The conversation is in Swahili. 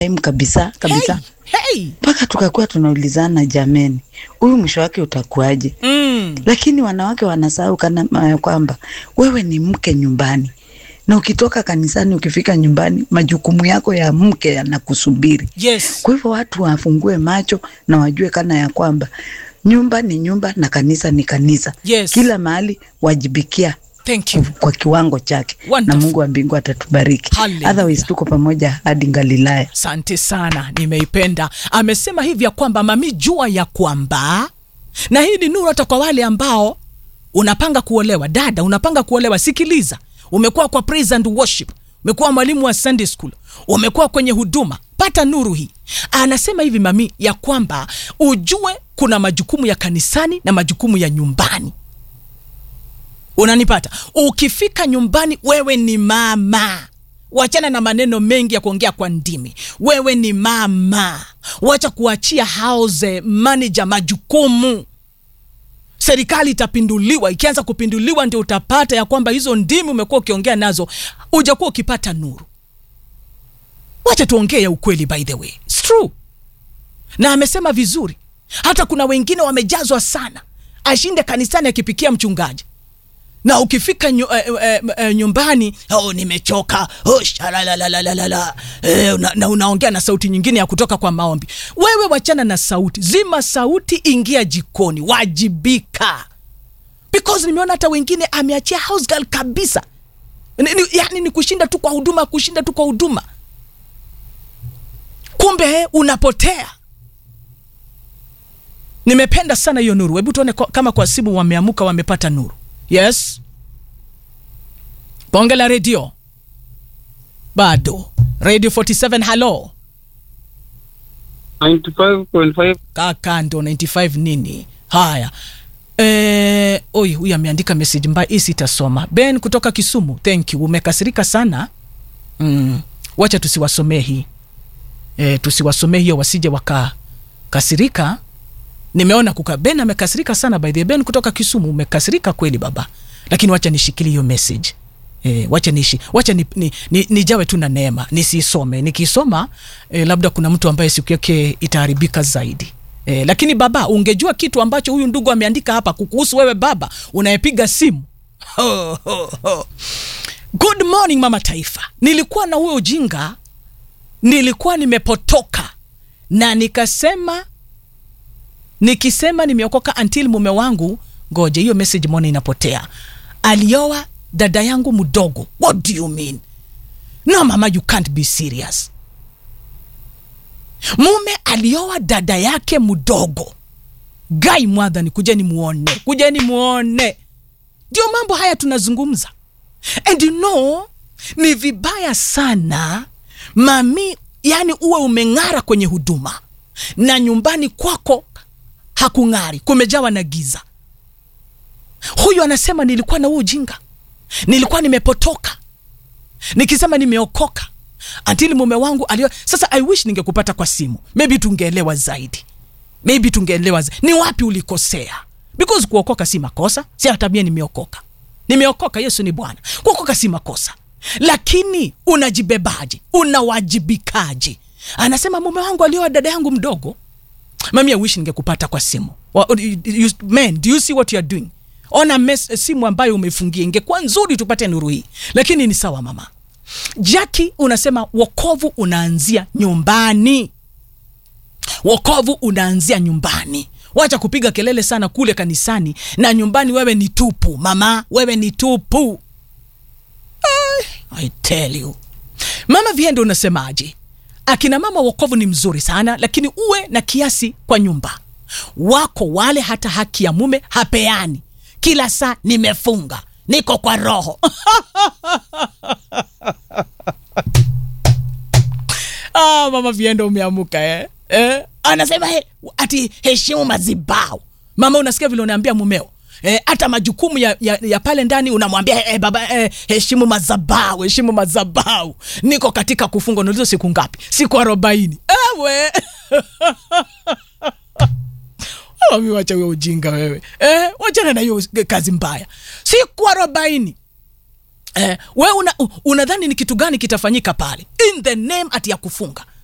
time kabisa kabisa Hey. mpaka tukakuwa tunaulizana jameni, huyu mwisho wake utakuwaje? Mm. Lakini wanawake wanasahau kana ya kwamba wewe ni mke nyumbani, na ukitoka kanisani, ukifika nyumbani, majukumu yako ya mke yanakusubiri. Yes. Kwa hivyo watu wafungue macho na wajue kana ya kwamba nyumba ni nyumba na kanisa ni kanisa. Yes. Kila mahali wajibikia Thank you. kwa kiwango chake, Wonderful. na Mungu wa mbingu atatubariki. Hallelujah. Otherwise tuko pamoja hadi Galilaya. Asante sana, nimeipenda. Amesema hivi ya kwamba mami, jua ya kwamba, na hii ni nuru hata kwa wale ambao unapanga kuolewa. Dada, unapanga kuolewa, sikiliza. Umekuwa kwa praise and worship, umekuwa mwalimu wa Sunday school, umekuwa kwenye huduma, pata nuru hii. Anasema hivi mami, ya kwamba ujue kuna majukumu ya kanisani na majukumu ya nyumbani. Unanipata? Ukifika nyumbani, wewe ni mama. Wachana na maneno mengi ya kuongea kwa ndimi. Wewe ni mama, wacha kuachia house manager majukumu. Serikali itapinduliwa. Ikianza kupinduliwa, ndio utapata ya kwamba hizo ndimi umekuwa ukiongea nazo hujakuwa ukipata nuru. Wacha tuongee ya ukweli, by the way, It's true. Na amesema vizuri, hata kuna wengine wamejazwa sana, ashinde kanisani akipikia mchungaji na ukifika nyu, eh, eh, eh, nyumbani oh, nimechoka oh, shalalalalala eh, una, na unaongea na sauti nyingine ya kutoka kwa maombi. Wewe wachana na sauti, zima sauti, ingia jikoni, wajibika, because nimeona hata wengine ameachia house girl kabisa. Ni, ni, yani ni kushinda tu kwa huduma, kushinda tu kwa huduma, kumbe eh, unapotea. Nimependa sana hiyo nuru. Hebu tuone kwa- kama kwa simu wameamuka, wamepata nuru. Yes, bonge la redio bado. Radio 47 halo 95.5 kaka, ndo 95 nini? Haya, eh, oi, huyu ameandika message mbaya, hii sitasoma. Ben kutoka Kisumu, thank you. Umekasirika sana mm. Wacha tusiwasomee hii eh, tusiwasomee hiyo, wasije wakakasirika. Nimeona kuka Ben amekasirika sana by the way. Ben kutoka Kisumu, umekasirika kweli baba, lakini wacha nishikilie hiyo message E, wacha nishi wacha ni, ni, ni, nijawe tu na neema nisisome. Nikisoma e, labda kuna mtu ambaye siku yake itaharibika zaidi e, lakini baba, ungejua kitu ambacho huyu ndugu ameandika hapa kukuhusu wewe baba unayepiga simu ho, ho, ho. Good morning mama taifa, nilikuwa na huyo ujinga, nilikuwa nimepotoka na nikasema nikisema nimeokoka until mume wangu ngoje hiyo message mona inapotea alioa dada yangu mdogo what do you mean no mama you can't be serious mume alioa dada yake mdogo gai mwadhani kujeni muone kujeni muone ndio mambo haya tunazungumza and you know ni vibaya sana mami yani uwe umeng'ara kwenye huduma na nyumbani kwako hakung'ari kumejawa na giza huyu anasema nilikuwa na huu ujinga nilikuwa nimepotoka nikisema nimeokoka antili mume wangu alio sasa i wish ningekupata kwa simu maybe tungeelewa zaidi maybe tungeelewa zaidi. ni wapi ulikosea because kuokoka si makosa si hata mie nimeokoka nimeokoka yesu ni bwana kuokoka si makosa lakini unajibebaje unawajibikaje anasema mume wangu alioa dada yangu mdogo mami I wish ningekupata kwa simu Wa- you- you- man do you see what you are doing ona mes, simu ambayo umefungia ingekuwa nzuri tupate nuru hii lakini ni sawa mama jaki unasema wokovu unaanzia nyumbani wokovu unaanzia nyumbani wacha kupiga kelele sana kule kanisani na nyumbani wewe ni tupu mama wewe ni tupu I tell you. Mama Viendo unasemaje? Akina mama wokovu ni mzuri sana, lakini uwe na kiasi kwa nyumba. Wako wale hata haki ya mume hapeani, kila saa nimefunga, niko kwa roho ah, mama Viendo umeamuka eh? Eh? Anasema he, ati heshimu mazibao. Mama, unasikia vile unaambia mumeo Eh, hata majukumu ya, ya, ya pale ndani unamwambia eh, baba eh, heshimu mazabau heshimu mazabau niko katika kufunga unauliza siku ngapi siku arobaini ewe Mami, wacha huyo ujinga wewe eh, wachana na hiyo kazi mbaya siku arobaini Eh, we una, unadhani ni kitu gani kitafanyika pale in the name ati ya kufunga